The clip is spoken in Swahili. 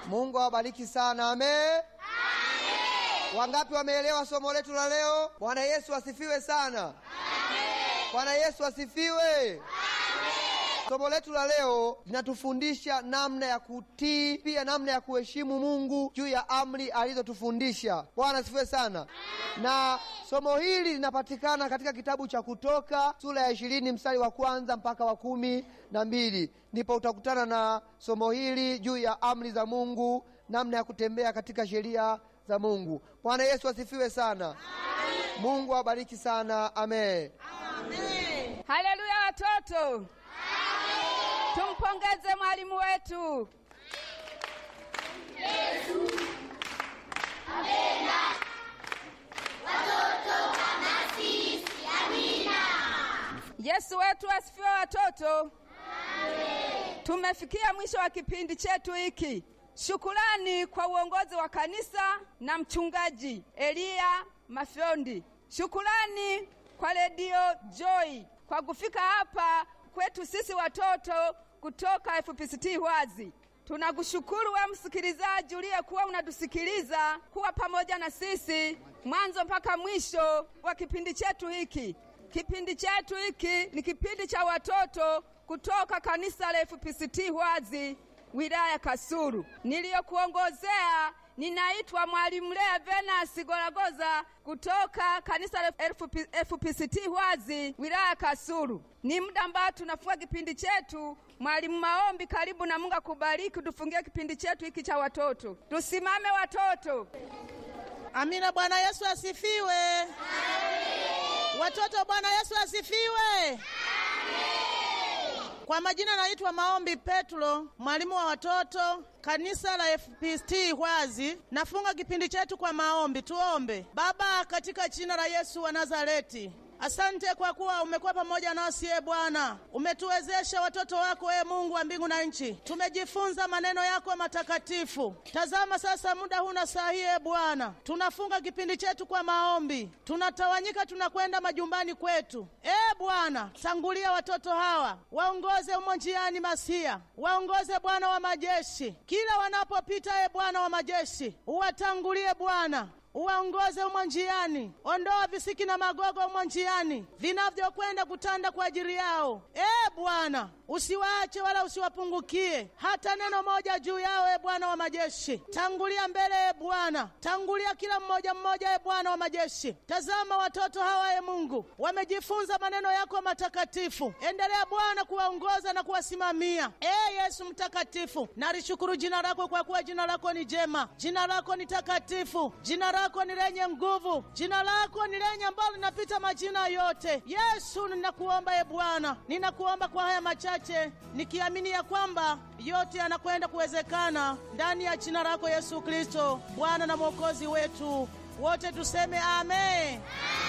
Mungu awabariki sana. Amen. Wangapi wameelewa somo letu la leo? Bwana Yesu asifiwe sana. Bwana Yesu asifiwe. Somo letu la leo linatufundisha namna ya kutii, pia namna ya kuheshimu Mungu juu ya amri alizotufundisha. Bwana asifiwe sana. Na somo hili linapatikana katika kitabu cha Kutoka sura ya ishirini mstari wa kwanza mpaka wa kumi na mbili ndipo utakutana na somo hili juu ya amri za Mungu, namna ya kutembea katika sheria za Mungu. Bwana Yesu asifiwe sana. Mungu awabariki sana. Amen. Haleluya watoto. Tumpongeze mwalimu wetu. Yesu wetu asifiwe watoto. Tumefikia mwisho wa kipindi chetu hiki. Shukurani kwa uongozi wa kanisa na mchungaji Eliya Mafyondi. Shukurani kwa redio Joy kwa kufika hapa kwetu sisi watoto kutoka FPCT Hwazi. Tunakushukuru we msikilizaji uliyekuwa unatusikiliza kuwa pamoja na sisi mwanzo mpaka mwisho wa kipindi chetu hiki. Kipindi chetu hiki ni kipindi cha watoto kutoka kanisa la FPCT Hwazi wilaya Kasulu. Niliyokuongozea ninaitwa Mwalimu Lea Venasi Golagoza kutoka kanisa la FPCT Hwazi wilaya Kasulu. Ni muda ambao tunafunga kipindi chetu. Mwalimu Maombi, karibu na Mungu akubariki. Tufungie kipindi chetu hiki cha watoto. Tusimame watoto. Amina. Bwana Yesu asifiwe. Watoto, Bwana Yesu asifiwe. Kwa majina naitwa Maombi Petro, mwalimu wa watoto kanisa la FPCT Hwazi. Nafunga kipindi chetu kwa maombi. Tuombe. Baba, katika jina la Yesu wa Nazareti, Asante kwa kuwa umekuwa pamoja nasi e Bwana, umetuwezesha watoto wako e Mungu wa mbingu na nchi, tumejifunza maneno yako matakatifu. Tazama sasa muda huu na saa hii e Bwana, tunafunga kipindi chetu kwa maombi, tunatawanyika, tunakwenda majumbani kwetu. E Bwana, tangulia watoto hawa, waongoze umo njiani, Masia, waongoze Bwana wa majeshi, kila wanapopita e Bwana wa majeshi, uwatangulie Bwana uwaongoze umo njiani, ondoa visiki na magogo umo njiani vinavyokwenda kutanda kwa ajili yao. E Bwana, usiwaache wala usiwapungukie hata neno moja juu yao. E Bwana wa majeshi, tangulia mbele. E Bwana, tangulia kila mmoja mmoja. E Bwana wa majeshi, tazama watoto hawa, e Mungu, wamejifunza maneno yako matakatifu. Endelea Bwana kuwaongoza na kuwasimamia. E Yesu mtakatifu, nalishukuru jina lako kwa kuwa jina lako ni jema, jina lako ni takatifu, jina lako ni lenye nguvu, jina lako ni lenye ambalo linapita majina yote. Yesu, ninakuomba e Bwana, ninakuomba kwa haya machache, nikiamini ya kwamba yote yanakwenda kuwezekana ndani ya jina lako Yesu Kristo, Bwana na Mwokozi wetu. Wote tuseme amen.